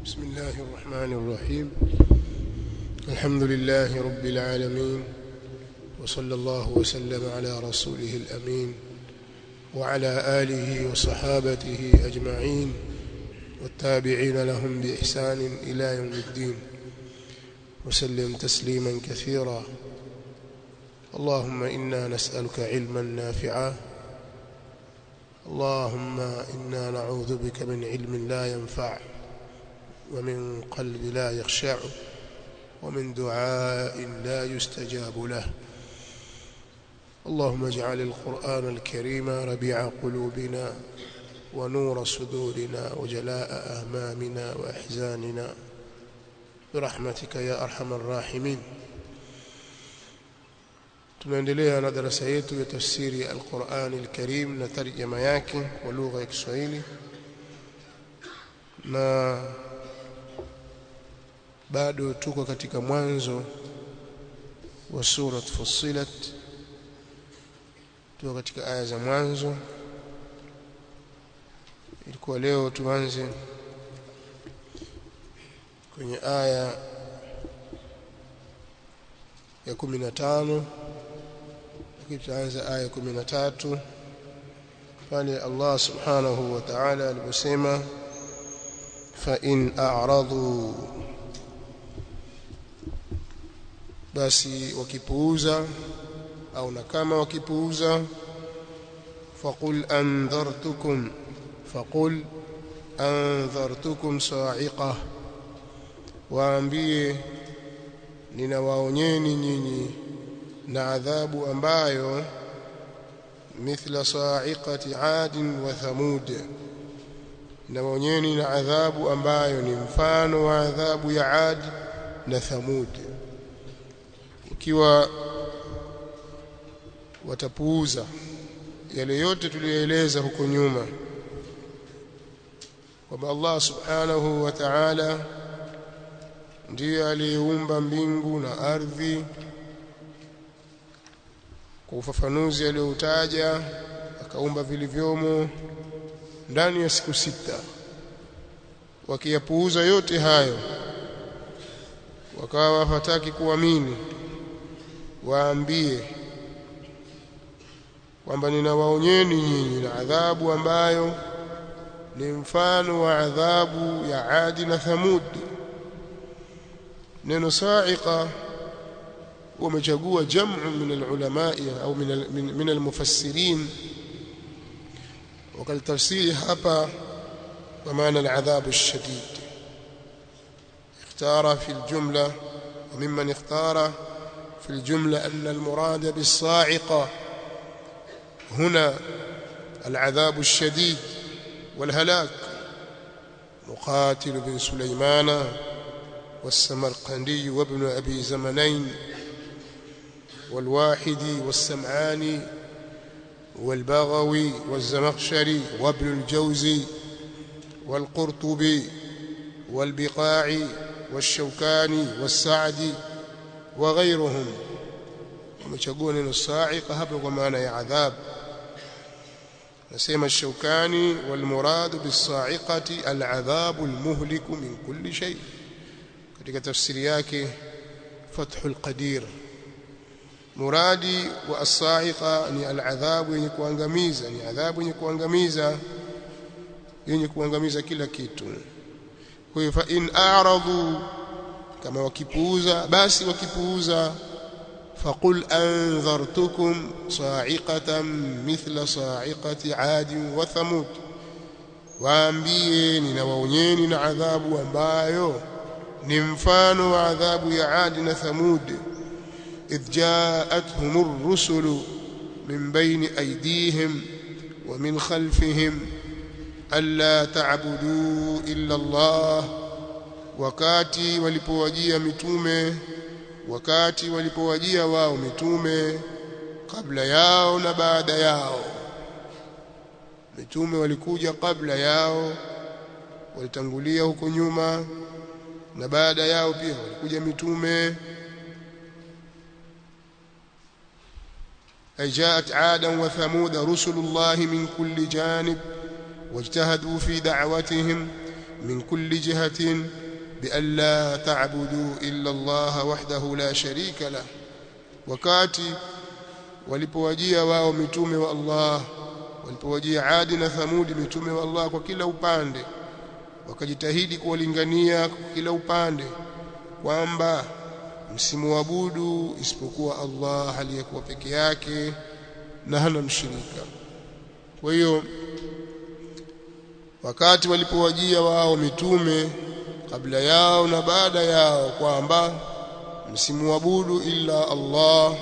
بسم الله الرحمن الرحيم الحمد لله رب العالمين وصلى الله وسلم على رسوله الأمين وعلى آله وصحابته أجمعين والتابعين لهم بإحسان إلى يوم الدين وسلم تسليما كثيرا اللهم إنا نسألك علما نافعا اللهم إنا نعوذ بك من علم لا ينفع ومن قلب لا يخشع ومن دعاء لا يستجاب له اللهم اجعل القرآن الكريم ربيع قلوبنا ونور صدورنا وجلاء أهمامنا وأحزاننا برحمتك يا أرحم الراحمين tunaendelea na darasa yetu ya tafsiri al-Qur'an al-Karim na tarjama yake kwa lugha ya Kiswahili na bado tuko katika mwanzo wa sura Fussilat tuko katika aya za mwanzo ilikuwa leo tuanze kwenye aya ya 15 lakini tutaanza aya 13 pale Allah subhanahu wa ta'ala aliposema fa in a'radu basi wakipuuza au na kama wakipuuza faqul anzartukum faqul anzartukum sa'iqah waambie ninawaonyeni nyinyi na adhabu ambayo mithla sa'iqati 'ad wa thamud ninawaonyeni na adhabu ambayo ni mfano wa adhabu ya 'ad na thamud ikiwa watapuuza yale yote tuliyoeleza huko nyuma kwamba Allah subhanahu wa ta'ala ndiye aliyeumba mbingu na ardhi kwa ufafanuzi aliyoutaja akaumba vilivyomo ndani ya siku sita wakiyapuuza yote hayo wakawa hataki kuamini waambie kwamba ninawaonyeni nyinyi na adhabu ambayo ni mfano wa adhabu ya Adi na Thamud neno sa'iqa wamechagua jamu min alulama au min min almufassirin wakalitafsiri hapa kwa maana aladhabu alshadid اختار في الجملة وممن اختار في الجملة أن المراد بالصاعقة هنا العذاب الشديد والهلاك مقاتل بن سليمان والسمرقندي وابن أبي زمنين والواحدي والسمعاني والبغوي والزمخشري وابن الجوزي والقرطبي والبقاعي والشوكاني والسعدي وغيرهم ومشغون الصاعقة هبل ومعنى يا عذاب نسيم الشوكاني والمراد بالصاعقة العذاب المهلك من كل شيء katika tafsiri yake Fathul Qadir muradi wa as-sa'iqa ni al-adhabu yenye kuangamiza ni adhabu yenye kuangamiza yenye kuangamiza kila kitu kwa hiyo fa in a'radu kama wakipuuza basi wakipuuza faqul anzartukum sa'iqatan mithla sa'iqati 'ad wa thamud waambie ninawaonyeni na adhabu ambayo ni mfano wa adhabu ya 'ad na thamud idh ja'atuhum ar-rusulu min bayni aydihim wa min khalfihim alla ta'budu illa Allah wakati walipowajia mitume wakati walipowajia wao mitume kabla yao na baada yao mitume walikuja kabla yao walitangulia huko nyuma na baada yao pia walikuja mitume أي جاءت عادا وثمود رسل الله من كل جانب واجتهدوا في دعوتهم من كل جهة بأن لا تعبدوا إلا الله وحده لا شريك له wakati walipowajia wao mitume wa Allah walipowajia Adi na Thamudi mitume wa Allah kwa kila upande wakajitahidi kuwalingania kwa kila upande kwamba msimuabudu isipokuwa Allah aliyekuwa peke yake na hana mshirika kwa hiyo wakati walipowajia wao mitume kabla yao na baada yao kwamba msimuabudu illa Allah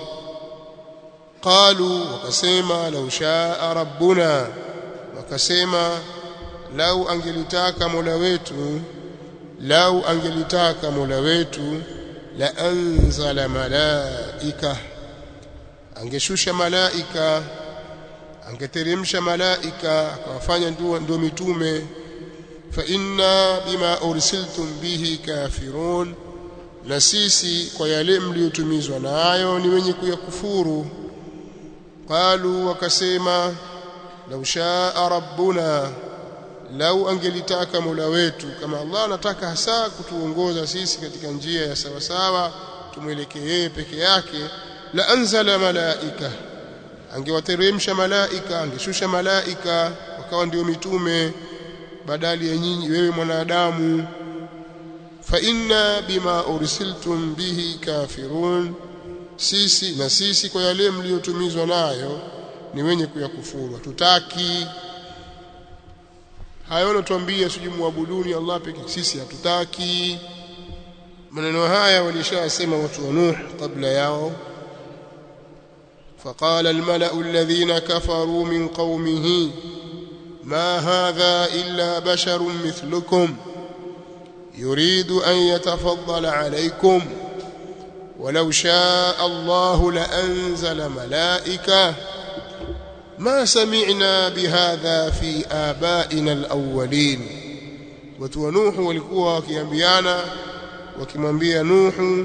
qalu wakasema lau shaa rabbuna wakasema lau angelitaka mola wetu lau angelitaka mola wetu la anzala malaika angeshusha malaika angeteremsha malaika akawafanya ndio mitume fa inna bima ursiltum bihi kafirun na sisi kwa yale mliotumizwa nayo ni wenye kuyakufuru qalu wakasema lau shaa rabbuna lau angelitaka mola wetu kama Allah anataka hasa kutuongoza sisi katika njia ya sawa sawa tumwelekee yeye peke yake la anzala malaika angewateremsha malaika angeshusha malaika wakawa ndio mitume badali ya nyinyi wewe mwanadamu fa inna bima ursiltum bihi kafirun sisi na sisi kwa yale mliotumizwa nayo ni wenye kuyakufuru hatutaki hayo natuambia sijui muabuduni Allah pekee sisi hatutaki maneno haya walishasema watu wa Nuh kabla yao فقال الملأ الذين كفروا من قومه ما هذا إلا بشر مثلكم يريد أن يتفضل عليكم ولو شاء الله لأنزل ملائكة ما سمعنا بهذا في آبائنا الأولين وتونوح walikuwa wakiambiana wakimwambia Nuhu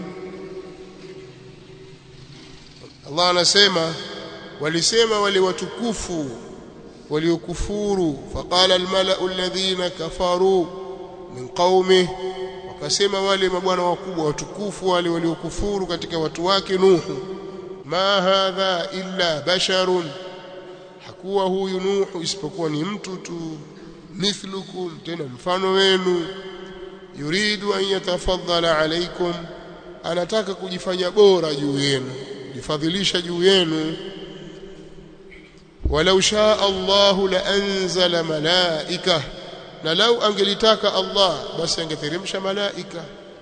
Allah anasema walisema wale watukufu waliokufuru faqala almalau alladhina kafaru min qaumi wakasema wale mabwana wakubwa watukufu wale waliokufuru katika watu wake Nuhu ma hadha illa basharun hakuwa huyu Nuhu isipokuwa ni mtu tu mithlukum tena mfano wenu yuridu an yatafaddala alaikum anataka kujifanya bora juu yenu kujifadhilisha juu yenu walau shaa Allahu la anzala malaika na lau angelitaka Allah basi angeteremsha malaika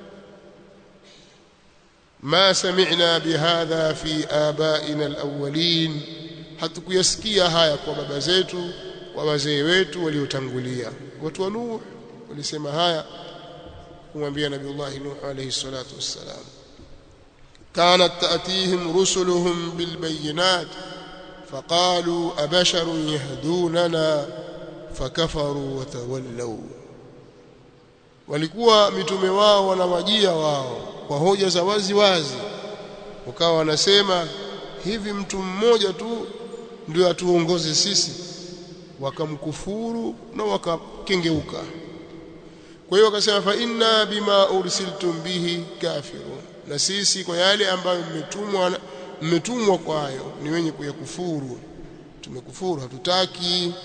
ma sami'na bihadha fi abaina alawwalin hatukuyasikia haya kwa baba zetu kwa wazee wetu waliotangulia watu wa Nuh walisema haya kumwambia Nabiiullah Nuh alayhi salatu wassalam كانت تأتيهم رسلهم بالبينات فقالوا أبشر يهدوننا فكفروا وتولوا walikuwa mitume wao wanawajia wao kwa hoja za wazi wazi ukawa wanasema hivi mtu mmoja tu ndio atuongoze sisi wakamkufuru na wakakengeuka kwa hiyo wakasema fa inna bima ursiltum bihi kafirun na sisi kwa yale ambayo mmetumwa mmetumwa kwayo ni wenye kuyakufuru tumekufuru hatutaki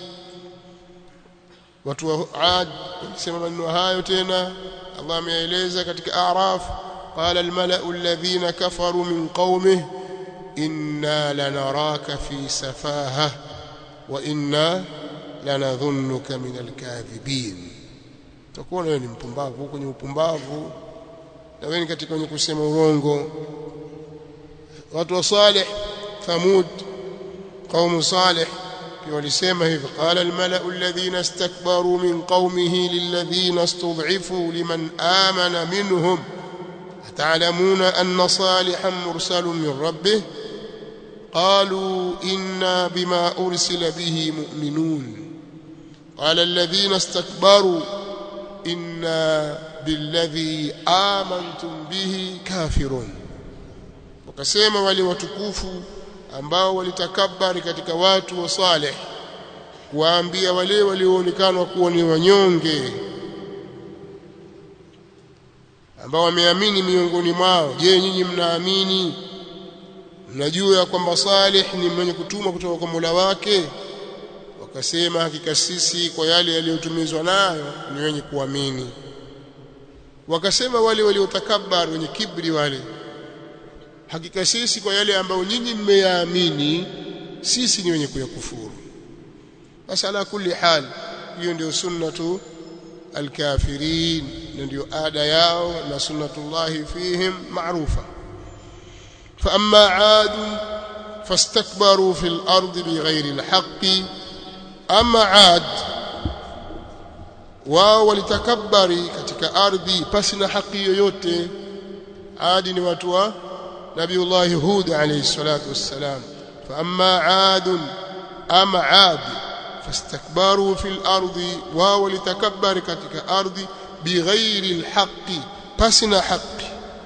watu wa Ad wakisema maneno hayo tena Allah ameeleza katika Araf qala almalau alladhina kafaru min qaumihi inna lanaraka fi safaha wa inna lanadhunnuka min alkadhibin utakuwa wewe ni mpumbavu kwenye upumbavu na wewe katika wenye kusema urongo watu wa Saleh Thamud قوم صالح walisema hivi qala almalau alladhina istakbaru min qaumihi lilladhina istud'ifu liman amana minhum ata'lamuna anna salihan mursalun min rabbih qalu inna bima ursila bihi mu'minun qala alladhina istakbaru inna billadhi amantum bihi kafirun wakasema wale watukufu ambao walitakabari katika watu wa Saleh kuwaambia wale walioonekana kuwa ni wanyonge ambao wameamini miongoni mwao je nyinyi mnaamini mnajua kwamba Salih ni mwenye kutumwa kutoka kwa Mola wake wakasema hakika sisi kwa yale yaliyotumizwa nayo ni wenye kuamini wakasema wale waliotakabbar wenye kibri wale hakika sisi kwa yale ambayo nyinyi mmeyaamini sisi ni wenye kuyakufuru basi ala kulli hal hiyo ndio sunnatu alkafirin na ndio ada yao na sunnatullahi fihim maarufa fa amma aad fastakbaru fil ardi bighairi alhaqi ama aad wao walitakabari katika ardhi pasi na haki yoyote adi ni watu wa nabiullahi hud alayhi salatu wassalam fa amma aad ama aad fastakbaru fil ardi wao walitakabari katika ardhi bighairi alhaqi pasi na haki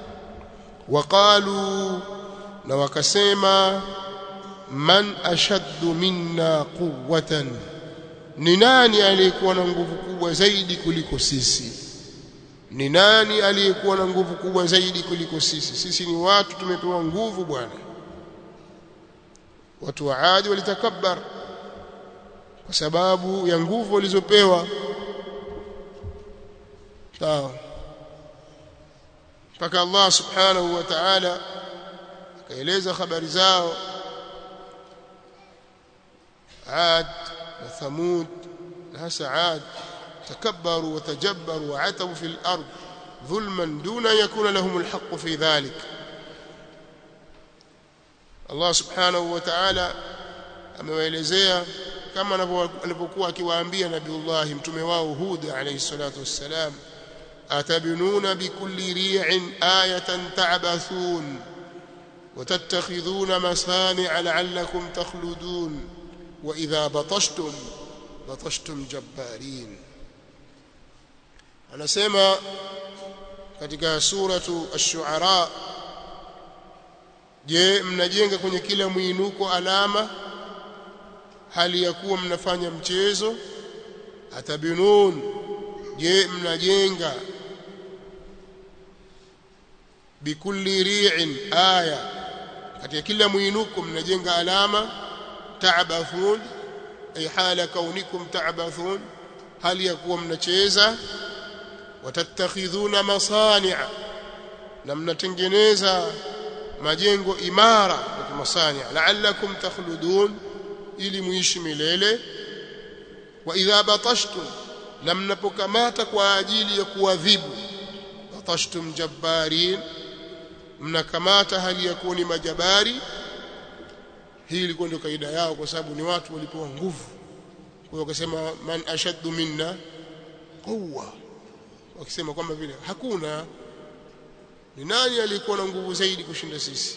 waqalu na wakasema man ashaddu minna quwwatan ni nani aliyekuwa na nguvu kubwa zaidi kuliko sisi ni nani aliyekuwa na nguvu kubwa zaidi kuliko sisi sisi ni watu tumepewa nguvu bwana watu wa Adi walitakabbar kwa sababu ya nguvu walizopewa sawa mpaka Allah subhanahu wa ta'ala akaeleza habari zao عاد وثمود هسا عاد تكبروا وتجبروا وعتوا في الأرض ظلما دون أن يكون لهم الحق في ذلك الله سبحانه وتعالى amewaelezea kama alivyokuwa akiwaambia nabiullah mtume wao Hud alayhi salatu wassalam atabinuna bikulli ri'in ayatan ta'bathun وتتخذون مصانع لعلكم تخلدون وإذا بطشتم بطشتم جبارين anasema katika suratu ash-shu'ara je mnajenga kwenye kila mwinuko alama hali ya kuwa mnafanya mchezo atabinun je mnajenga bikulli ri'in aya katika kila mwinuko mnajenga alama ta'bathun ay hala kaunikum ta'bathun hali ya kuwa mnacheza watattakhidhuna masani'a na mnatengeneza majengo imara na masani'a la'allakum takhludun ili muishi milele wa idha batashtum na mnapokamata kwa ajili ya kuadhibu batashtum jabbarin mnakamata hali ya kuwa ni majabari hii ilikuwa ndio kaida yao kwa sababu ni watu walipewa nguvu kwa hiyo wakasema man ashaddu minna quwwa wakisema kwamba vile hakuna ni nani aliyekuwa na nguvu zaidi kushinda sisi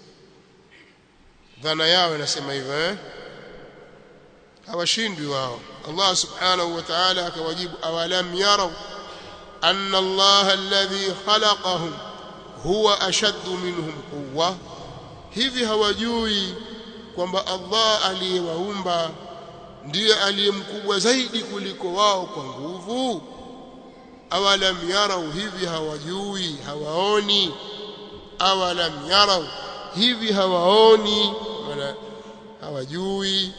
dhana yao inasema hivyo eh hawashindwi wao Allah subhanahu wa ta'ala akawajibu awalam yarau anna Allah alladhi khalaqahum huwa ashaddu minhum quwwa hivi hawajui kwamba Allah aliyewaumba ndiye aliyemkubwa zaidi kuliko wao kwa nguvu awalam yarau hivi hawajui hawaoni awalam yarau hivi hawaoni maana hawajui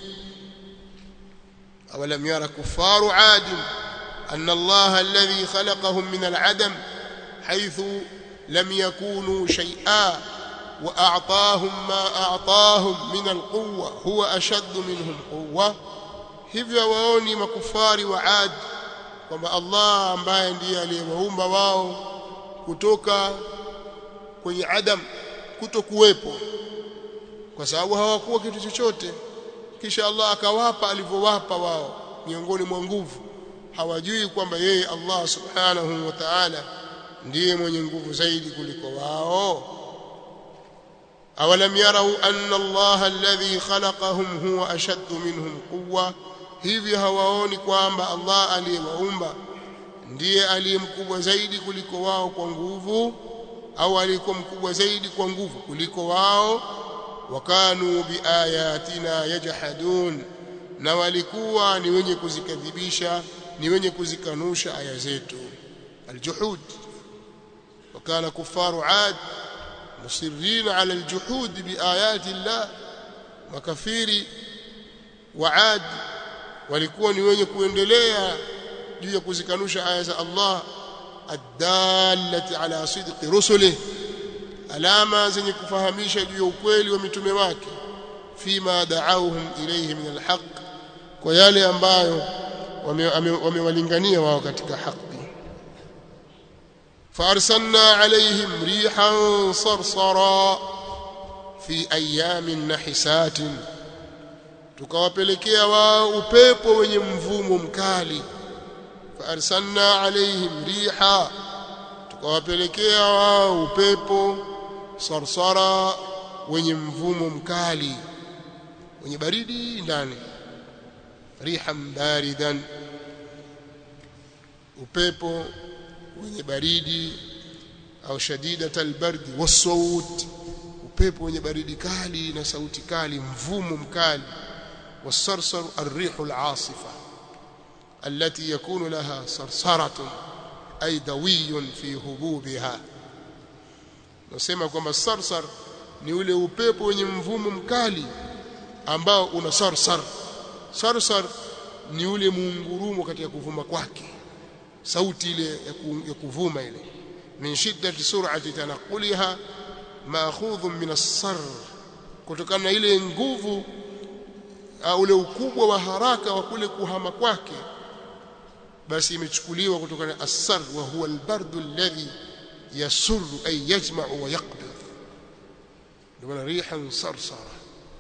awalam yara kufaru adim أن الله الذي خلقهم من العدم حيث لم يكونوا شيئا وأعطاهم ما أعطاهم من القوة هو أشد منهم قوة hivyo waoni makufari wa Ad kwamba Allah ambaye ndiye aliyewaumba wao kutoka kwenye adam kutokuwepo kwa sababu hawakuwa kitu chochote kisha Allah akawapa alivyowapa wao miongoni mwa nguvu hawajui kwamba yeye Allah subhanahu wa ta'ala ndiye mwenye nguvu zaidi kuliko wao awalam yarau anna Allah alladhi khalaqahum huwa ashaddu minhum quwwa hivi hawaoni kwamba Allah aliyewaumba ndiye aliyemkubwa zaidi kuliko wao kwa nguvu au aliyekuwa mkubwa zaidi kwa nguvu kuliko wao wakanu biayatina yajhadun na walikuwa ni wenye kuzikadhibisha ni wenye kuzikanusha aya zetu aljuhud وكان كفار عاد مصرين على الجحود بآيات الله makafiri wa Ad walikuwa ni wenye kuendelea juu ya kuzikanusha aya za Allah adallati ala sidqi rusulih alama zenye kufahamisha juu ya ukweli wa mitume wake fima da'awhum ilayhi min alhaq kwa yale ambayo wamewalingania wao katika haki فارسلنا عليهم ريحا صرصرا في ايام نحسات tukawapelekea wao upepo wenye mvumo mkali faarsalna alaihim riha tukawapelekea wao upepo sarsara wenye mvumo mkali wenye baridi ndani rihan baridan upepo wenye baridi au shadidat albardi wasawt upepo wenye baridi kali na sauti kali mvumo mkali والصرصر الريح العاصفة التي يكون لها صرصرة أي دوي في هبوبها nasema kwamba sarsar ni ule upepo wenye mvumo mkali ambao una sarsar sarsar ni ule muungurumo katika kuvuma kwake sauti ile ya kuvuma ile min shiddati sur'ati tanaquliha ma'khudhun min as-sar kutokana na ile nguvu ule ukubwa wa haraka wa kule kuhama kwake basi imechukuliwa kutokana na as-sar wa huwa al-bardu alladhi yasurru ay yajma'u wa yaqbid ndio rihan sarsara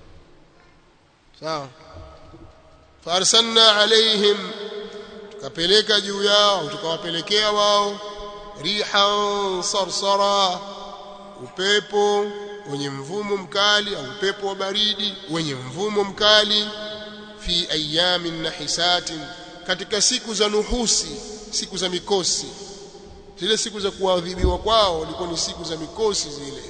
sawa farsalna alaihim tukapeleka juu yao tukawapelekea wao rihan sarsara upepo wenye mvumo mkali au upepo wa baridi wenye mvumo mkali fi ayamin nahisatin katika siku za nuhusi siku za mikosi zile siku za kuadhibiwa kwao ilikuwa ni siku za mikosi zile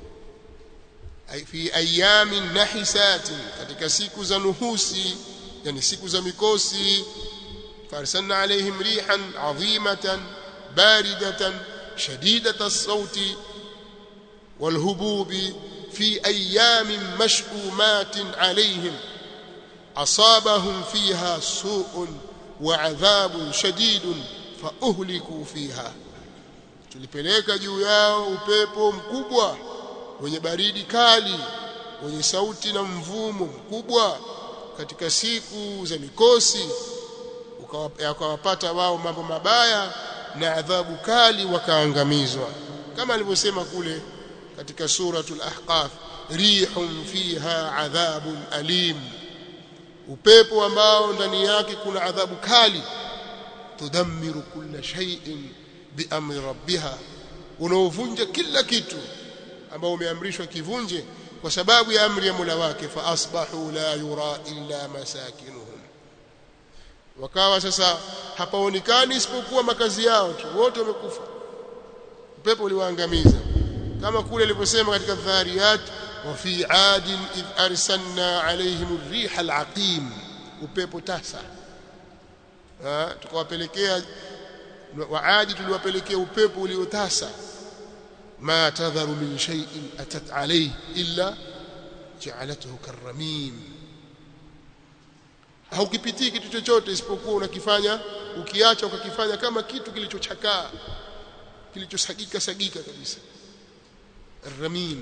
fi ayamin nahisatin katika siku za nuhusi yani siku za mikosi farsalna alaihim rihan adhimatan baridatan shadidata as-sauti والهبوب في أيام مشؤومات عليهم أصابهم فيها سوء وعذاب شديد فأهلكوا فيها tulipeleka juu yao upepo mkubwa wenye baridi kali wenye sauti na mvumo mkubwa katika siku za mikosi ukawapata wao mambo mabaya na adhabu kali wakaangamizwa kama alivyosema kule katika suratul ahqaf rihun fiha adhabun alim upepo ambao ndani yake kuna adhabu kali tudammiru kulla shay'in biamri rabbiha unaovunja kila kitu ambao umeamrishwa kivunje kwa sababu ya amri ya Mola wake fa asbahu la yura illa masakinuhum wakawa sasa hapaonekani isipokuwa makazi yao tu wote wamekufa upepo uliwaangamiza kama kule alivyosema katika dhariyat wa fi adin id arsalna alaihim ar-riha al-aqim upepo tasa tukawapelekea waadi tuliwapelekea upepo uliotasa ma tadharu min shay'in atat alayhi illa ja'alathu karramim haukipitii kitu chochote isipokuwa unakifanya ukiacha ukakifanya kama kitu kilichochakaa kilichosagika sagika kabisa الرميم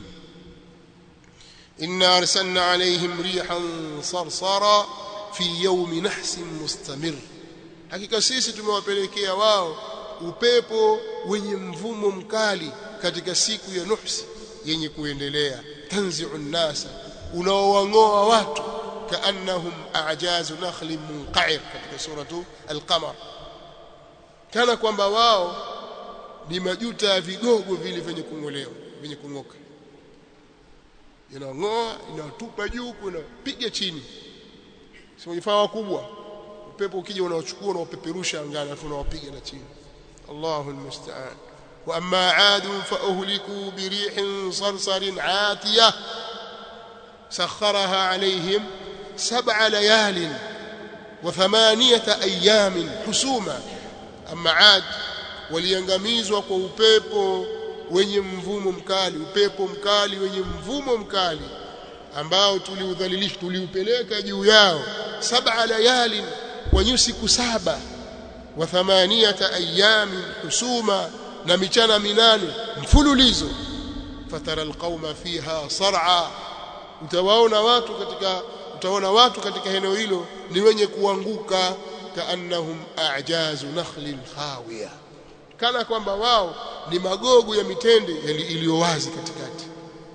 إنا أرسلنا عليهم ريحا صرصرا في يوم نحس مستمر hakika sisi tumewapelekea wao upepo wenye mvumo mkali katika siku ya nuhsi yenye kuendelea tanzi'u nasa unaowang'oa watu kaannahum a'jazu nakhlin munqa'ir katika suratu al-qamar kana kwamba wao ni majuta ya vigogo vile vyenye kung'olewa vyenye kung'oka inang'oa inatupa juu inapiga chini si vifaa wakubwa upepo ukija unaochukua unaopeperusha angani afu unawapiga na chini Allahu almusta'an wa amma 'adu fa uhliku bi rihin sarsarin 'atiyah sakharaha 'alayhim sab'a layalin wa thamaniyata ayamin husuma amma 'ad waliangamizwa kwa upepo wenye mvumo mkali upepo mkali wenye mvumo mkali ambao tuliudhalilisha tuliupeleka juu yao saba layalin kwa siku saba wa thamaniyata ayamin husuma na michana minane mfululizo fatara alqauma fiha sar'a utawaona watu katika utaona watu katika eneo hilo ni wenye kuanguka kaannahum a'jazu nakhlin khawiya kana kwamba wao ni magogo ya mitende iliyo wazi katikati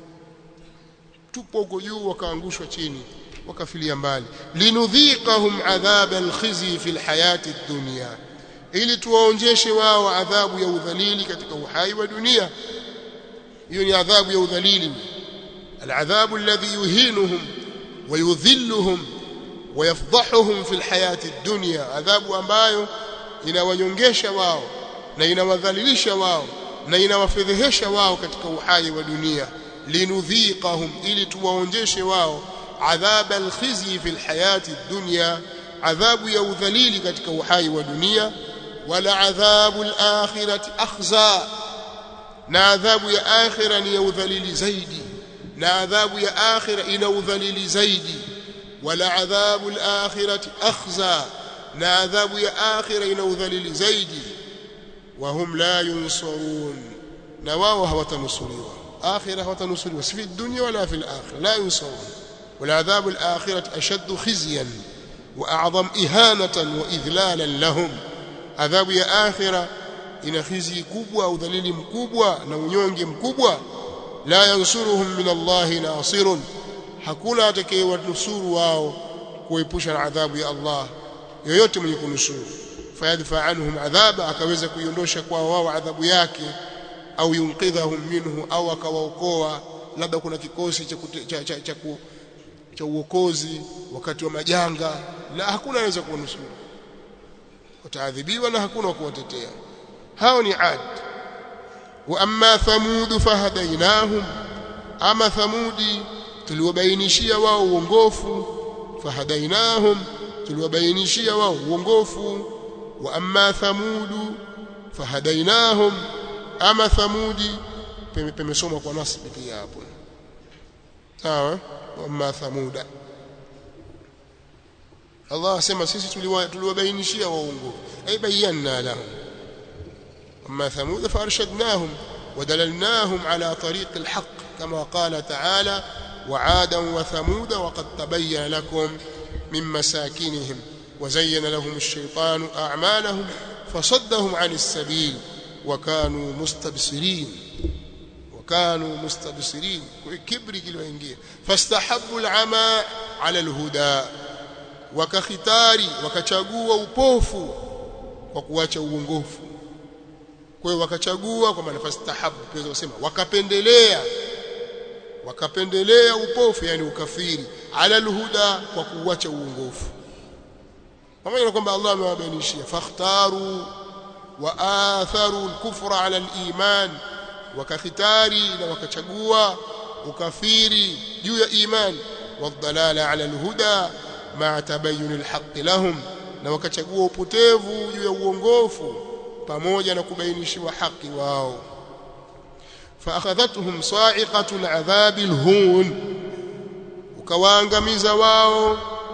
tupo huko juu wakaangushwa chini wakafilia mbali linudhiqahum adhab alkhizi fi alhayati ad-dunya ili tuwaonjeshe wao adhabu ya udhalili katika uhai wa dunia hiyo ni adhabu ya udhalili العذاب الذي يهينهم ويذلهم ويفضحهم في الحياة الدنيا عذاب ambayo inawanyongesha wao na inawadhalilisha wao na inawafedhehesha wao katika uhai wa dunia linudhiqahum ili tuwaonjeshe wao adhab alkhizi fi alhayati dunya adhabu ya udhalili katika uhai wa dunia wala adhabu alakhirati akhza na adhabu ya akhira ni ya udhalili zaidi na adhabu ya akhira ina udhalili zaidi wala adhabu alakhirati akhza na adhabu ya akhira ina udhalili zaidi وهم لا ينصرون نواو هوتنصروا آخرة هوتنصروا في الدنيا ولا في الآخرة لا ينصرون والعذاب الآخرة أشد خزيا وأعظم إهانة وإذلالا لهم عذاب يا آخرة إن خزي كبوة أو ذليل مكبوة نونيونج مكبوة لا ينصرهم من الله ناصر hakuna atakayewanusuru wao kuepusha na adhabu ya Allah yoyote mwenye kunusuru fayadfa anhum adhaba akaweza kuiondosha kwa wao adhabu yake au yunqidhahum minhu au akawaokoa labda kuna kikosi cha cha cha, cha, cha uokozi wakati wa majanga la hakuna anaweza kuwanusuru wataadhibiwa na hakuna kuwatetea hao ni ad wa amma thamud fahadainahum ama thamudi tuliwabainishia wao uongofu fahadainahum tuliwabainishia wao uongofu wa amma thamudu fahadainahum ama thamudi pemesoma kwa nasbi pia hapo sawa wa amma thamuda Allah asema sisi tuliwabainishia wao uongofu ay bayyana lahum amma thamud farshadnahum ودللناهم على طريق الحق كما قال تعالى وعادا وثمود وقد تبين لكم من مساكنهم وزين لهم الشيطان أعمالهم فصدهم عن السبيل وكانوا مستبصرين وكانوا مستبصرين كبر كيلو ingia فاستحبوا العمى على الهدى وكختاري wakachagua upofu kwa kuacha uongofu kwa hiyo wakachagua kwa maana fastahabu pia kusema wakapendelea wakapendelea upofu yani ukafiri ala alhuda kwa kuacha uongofu pamoja na kwamba Allah amewabainishia fakhtaru wa atharu al-kufra ala al-iman wakakhitari na wakachagua ukafiri juu ya iman wadhalala ala al-huda ma tabayyun al-haqq lahum na wakachagua upotevu juu ya uongofu pamoja na kubainishiwa haki wao فاخذتهم صاعقه العذاب الهون ukawaangamiza wao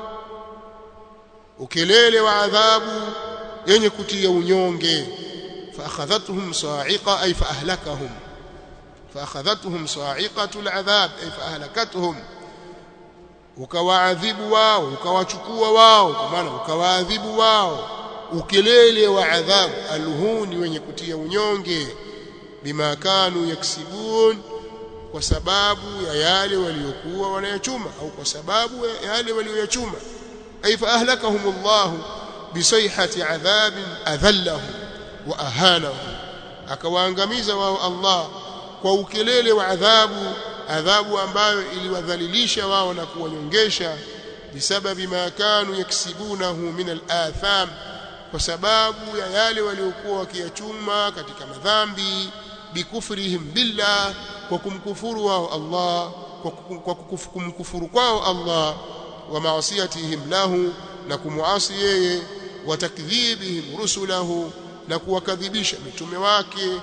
ukelele wa adhabu yenye kutia unyonge فاخذتهم صاعقه اي فاهلكهم فاخذتهم صاعقه العذاب اي فاهلكتهم ukawaadhibu wao ukawachukua wao kwa maana ukawaadhibu wao ukelele wa adhabu alhuni wenye kutia unyonge bima kanu yaksibun kwa sababu ya yale waliokuwa wanayachuma au kwa sababu ya yale walioyachuma ay fa ahlakahumullah bisayhati adhabin adhallahum wa ahanahum akawaangamiza wao Allah kwa ukelele wa adhabu adhabu ambayo iliwadhalilisha wao na kuwanyongesha bisababi ma kanu yaksibunahu min al-atham kwa sababu ya yale waliokuwa wakiyachuma katika madhambi bikufrihim billah kwa kumkufuru wao Allah kwa kumkufuru kwao Allah wa maasiyatihim lahu na kumuasi yeye wa takdhibihim rusulahu na kuwakadhibisha mitume wake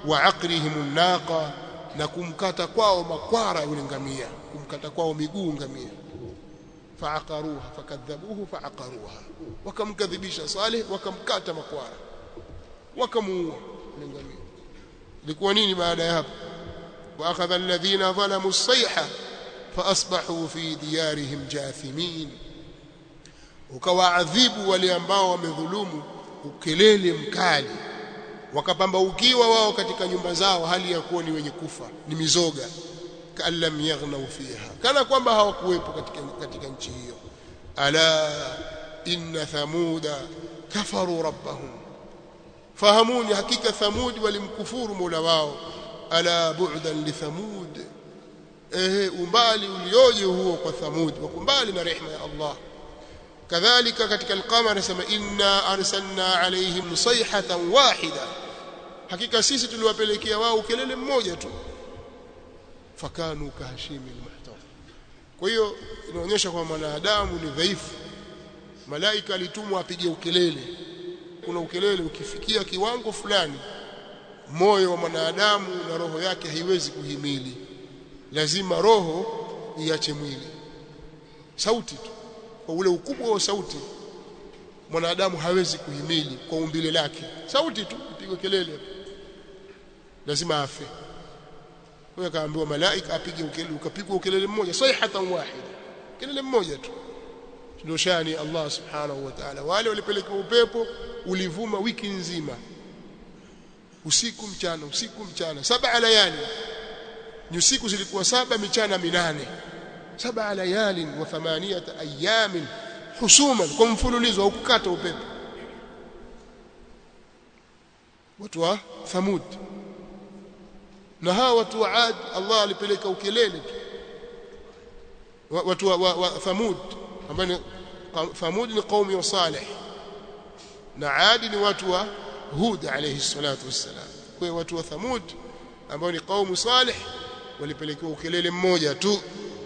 wa aqrihim naqa na kumkata kwao makwara yule ngamia kumkata kwao miguu ngamia faaqaruha fakadhabuhu faaqaruha wakamkadhibisha Saleh wakamkata makwara wakamuua yule ngamia ilikuwa nini baada ya hapo واخذ الذين ظلموا الصيحه فاصبحوا في ديارهم جاثمين ukawaadhibu wale ambao wamedhulumu ukelele mkali wakapambaukiwa wao katika nyumba zao hali ya kuwa ni wenye kufa ni mizoga kallam yaghnau fiha kana kwamba hawakuwepo katika, katika nchi hiyo ala inna thamuda kafaru rabbahum fahamuni hakika thamud walimkufuru mola wao ala bu'dan li thamud ehe umbali ulioje huo kwa thamud wako mbali na rehema ya Allah kadhalika katika al-qamar anasema inna arsalna alaihim sayhatan wahida hakika sisi tuliwapelekea wao kelele mmoja tu fakanu kahashimi al-muhtar kwa hiyo inaonyesha kwamba mwanadamu ni dhaifu malaika alitumwa apige ukelele kuna ukelele ukifikia kiwango fulani moyo wa mwanadamu na roho yake haiwezi kuhimili lazima roho iache mwili sauti tu kwa ule ukubwa wa sauti mwanadamu hawezi kuhimili kwa umbile lake sauti tu ipigwe kelele lazima afe huyo akaambiwa malaika apige ukelele ukapigwa ukelele mmoja sayhatan wahida kelele mmoja tu ndio shani Allah subhanahu wa ta'ala wale walipelekewa upepo ulivuma wiki nzima usiku mchana usiku mchana saba layali ni usiku zilikuwa saba michana minane saba layali wa thamaniyata ayamin husuman kwa mfululizo au kukata upepo watu wa thamud na hawa watu wa ad Allah alipeleka ukelele tu watu wa, wa, wa thamud ambao ni thamud ni qaumi wa salih na adi ni watu wa hud alayhi salatu wassalam kwa watu wa thamud ambao ni qaumu salih walipelekewa ukelele mmoja tu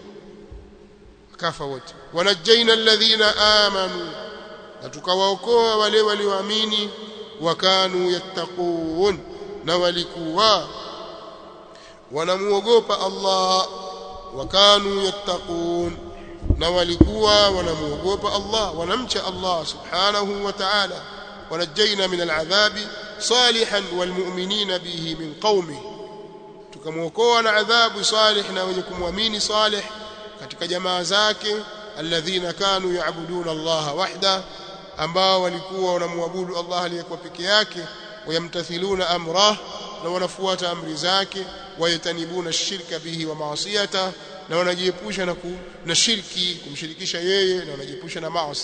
kafa wote wanajaina alladhina amanu na tukawaokoa wale walioamini wakanu yattaqun na walikuwa wanamuogopa Allah wakanu yattaqun na walikuwa wanamuogopa Allah wanamcha Allah subhanahu wa ta'ala ونجينا من العذاب صالحا والمؤمنين به من قومه tukamwokoa na adhabu salih na wenye kumwamini salih katika jamaa zake alladhina kanu yaabuduna Allah wahda ambao walikuwa wanamwabudu Allah aliyekuwa peke yake wayamtathiluna amrah na wanafuata amri zake wayatanibuna shirka bihi wa maasiyata na wanajiepusha na, na shirki kumshirikisha yeye na wanajiepusha na maasi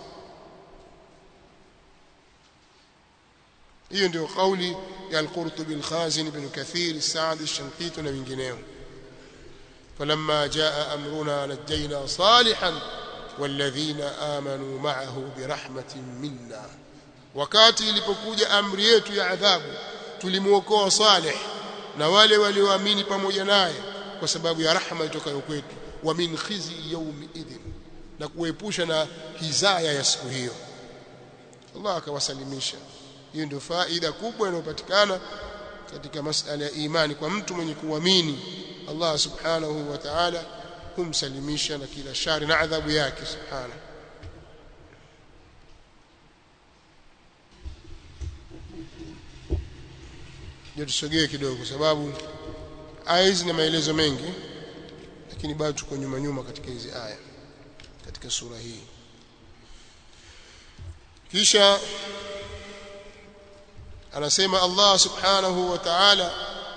hiyo ndio kauli ya al-Qurtubi al-Khazin ibn Kathir Sa'd al-Shanqiti na wengineo فلما جاء أمرنا نجينا صالحا والذين آمنوا معه برحمة منا wakati ilipokuja amri yetu ya adhabu tulimuokoa Saleh na wale walioamini pamoja naye kwa sababu ya rahma itokayo kwetu wa min khizi yawmi idhin na kuepusha na hizaya ya siku hiyo Allah akawasalimisha hiyo ndio faida kubwa inayopatikana katika masala ya imani kwa mtu mwenye kuamini Allah subhanahu wa ta'ala humsalimisha na kila shari na adhabu yake subhanahu ndio tusogee kidogo kwa sababu aya hizi na maelezo mengi lakini bado tuko nyuma nyuma katika hizi aya katika sura hii kisha anasema Allah subhanahu wa ta'ala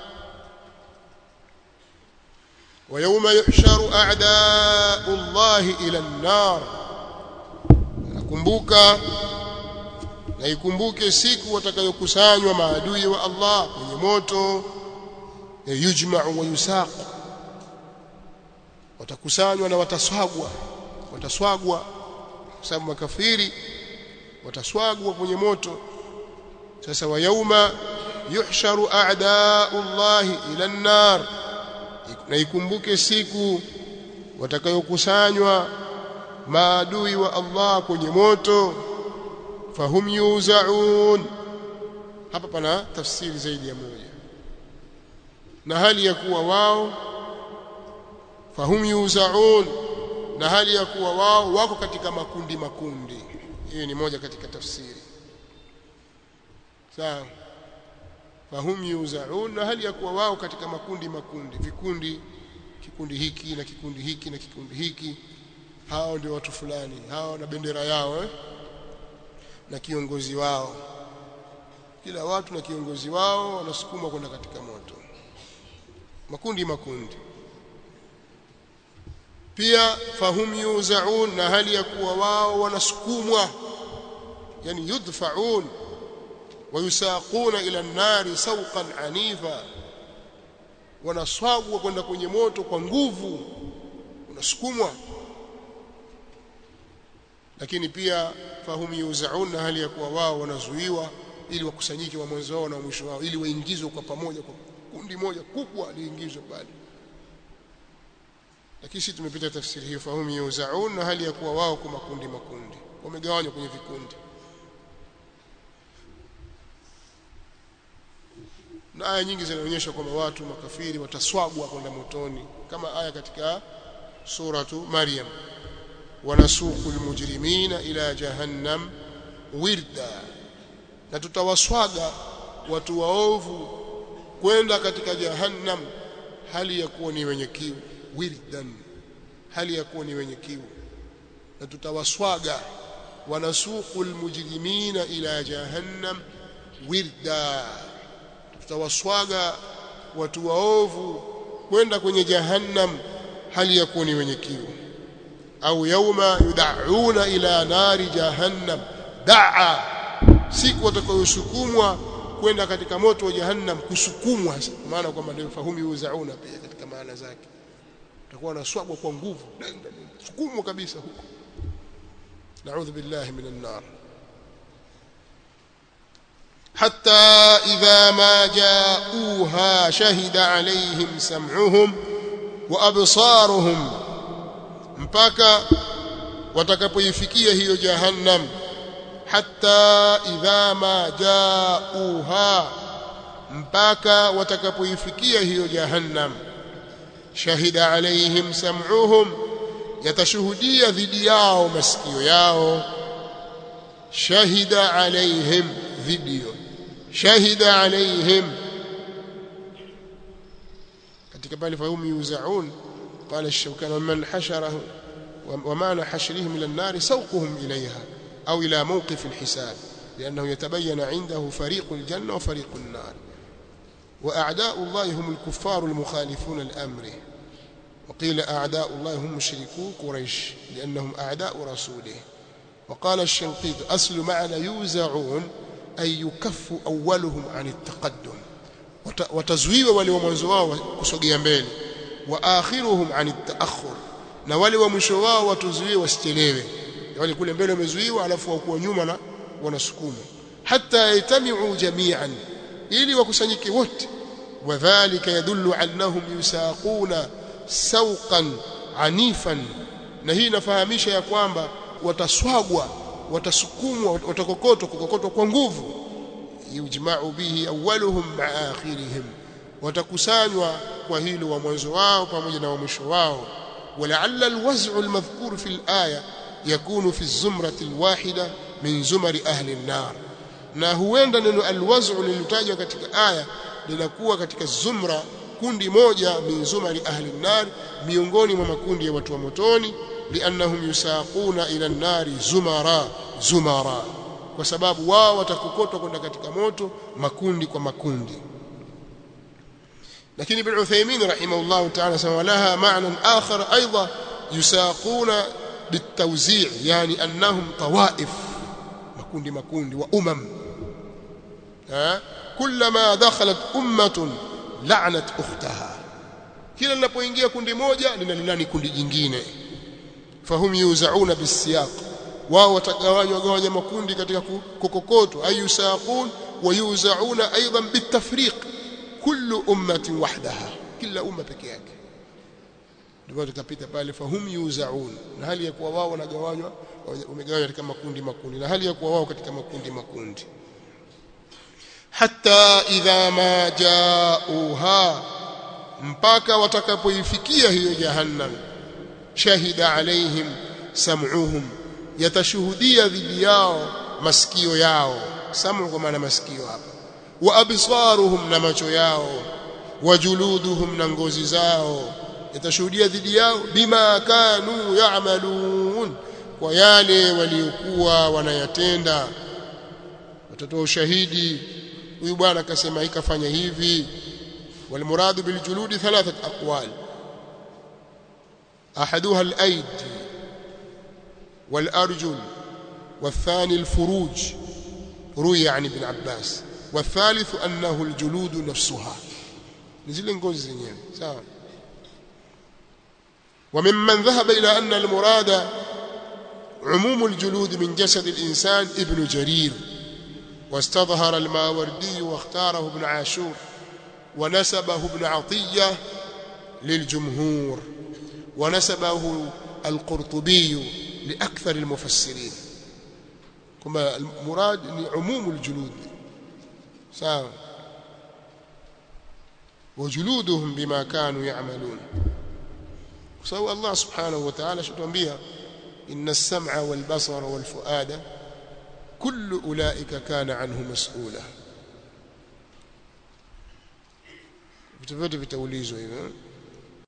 ويوم يحشر أعداء الله إلى النار nakumbuka na ikumbuke siku watakayokusanywa maadui wa Allah kwenye moto yujma'u wa yusaq watakusanywa na wataswagwa wataswagwa kwa sababu makafiri wataswagwa kwenye moto sasa wa yauma yuhsharu a'da'u Allah ila an-nar na ikumbuke siku watakayokusanywa maadui wa Allah kwenye moto fahum yuzaun hapa pana tafsiri zaidi ya moja na hali ya kuwa wao fahum yuzaun na hali ya kuwa wao wako katika makundi makundi hiyo ni moja katika tafsiri sawa fahum yuzaun na hali ya kuwa wao katika makundi makundi vikundi kikundi hiki na kikundi hiki na kikundi hiki hao ndio watu fulani hao na bendera yao eh? na kiongozi wao kila watu na kiongozi wao wanasukumwa kwenda katika moto makundi makundi pia fahum yuzaun na hali ya kuwa wao wanasukumwa yani yudfaun wayusaquna ila an-nari sawqan anifa wanaswagwa kwenda kwenye moto kwa nguvu unasukumwa lakini pia fahum yuzaun na hali ya kuwa wao wanazuiwa ili wakusanyike wa mwanzo wao na mwisho wao ili waingizwe kwa pamoja kwa kundi moja kubwa liingizwe pale lakini sisi tumepita tafsiri hiyo fahum yuzaun na hali ya kuwa wao kwa makundi makundi wamegawanywa kwenye vikundi na aya nyingi zinaonyesha kwamba watu makafiri wataswagwa kwenda motoni kama aya katika suratu Maryam wanasuku almujrimina ila jahannam wirda na tutawaswaga watu waovu kwenda katika jahannam hali ya kuwa ni wenye kiu wirdan hali ya kuwa ni wenye kiu na tutawaswaga wanasuku almujrimina ila jahannam wirda tutawaswaga watu waovu kwenda kwenye jahannam hali ya kuwa ni wenye kiu au yauma yudauna ila nari jahannam daa siku watakayosukumwa kwenda katika moto wa jahannam kusukumwa maana kwamba ndio fahumu yuzauna pia katika maana zake utakuwa unaswagwa kwa nguvu sukumwa kabisa huko naudhu billahi minan nar حتى إذا ما جاءوها شهد عليهم سمعهم وأبصارهم mpaka watakapoifikia hiyo jahannam hatta idha ma jauha mpaka watakapoifikia hiyo jahannam shahida alaihim sam'uhum yatashuhudia dhidi yao masikio yao shahida alaihim video shahida alaihim katika pale fahum yuzaun قال الشوكان ومن حشره ومعنى حشرهم إلى النار سوقهم إليها أو إلى موقف الحساب لأنه يتبين عنده فريق الجنة وفريق النار وأعداء الله هم الكفار المخالفون لأمره وقيل أعداء الله هم مشركو قريش لأنهم أعداء رسوله وقال الشنقيط أصل معنى يوزعون أي يكف أولهم عن التقدم وتزويب ولومنزوا كسوغيا mbele waakhiruhum an at-ta'akhur na wale wa mwisho wao watuzuie wasichelewe wale kule mbele wamezuiwa alafu wakuwa nyuma na wanasukuma hatta yatami'u jami'an ili wakusanyike wote wadhālika yadullu annahum yusaquna sawqan anifan na hii inafahamisha ya kwamba wataswagwa watasukumwa watakokotwa kukokotwa kwa nguvu yujma'u bihi awwaluhum ma'a akhirihim watakusanywa kwa hilo wa mwanzo wao pamoja na wa mwisho wao ولعل الوزع المذكور في الآية يكون في الزمرة الواحدة من زمر أهل النار na huenda neno alwaz'u lililotajwa katika aya linakuwa katika zumra kundi moja min zumari ahli nar miongoni mwa makundi ya watu wa motoni liannahum yusaquna ila nari zumara zumara kwa sababu wao watakokotwa kwenda katika moto makundi kwa makundi لكن ابن عثيمين رحمه الله تعالى سوى لها معنى آخر أيضا يساقون بالتوزيع يعني أنهم طوائف مكوند مكوند وأمم ها كلما دخلت أمة لعنت أختها kila linapoingia kundi moja linalilani kundi jingine fahum yuzauna bisiyaq wao watagawanywa gawanya makundi katika kokokotwa ayusaqun wa yuzauna aidan bitafriq kullu ummatin wahdaha kila umma peke yake ndio tukapita pale fahum yuzaun na hali ya kuwa wao wanagawanywa wamegawanywa katika makundi makundi na hali ya kuwa wao katika makundi makundi hatta idha ma jauha mpaka watakapoifikia hiyo jahannam shahida alaihim sam'uhum yatashuhudia dhidi yao masikio yao samu kwa maana masikio hapa wa absaruhum na macho yao wa juluduhum na ngozi zao yatashuhudia dhidi yao bima kanu ya'malun kwa yale waliokuwa wanayatenda watatoa ushahidi huyu bwana akasema ikafanya hivi والمراد بالجلود ثلاثة أقوال أحدها الأيدي والأرجل والثاني الفروج روي عن ابن عباس والثالث أنه الجلود نفسها نزل نقول زينين سواء وممن ذهب إلى أن المراد عموم الجلود من جسد الإنسان ابن جرير واستظهر الماوردي واختاره ابن عاشور ونسبه ابن عطية للجمهور ونسبه القرطبي لأكثر المفسرين كما المراد عموم الجلود سواء وجلودهم بما كانوا يعملون سواء الله سبحانه وتعالى شو تنبيها إن السمع والبصر والفؤاد كل أولئك كان عنه مسؤولا vitu vyote vitaulizwa hivyo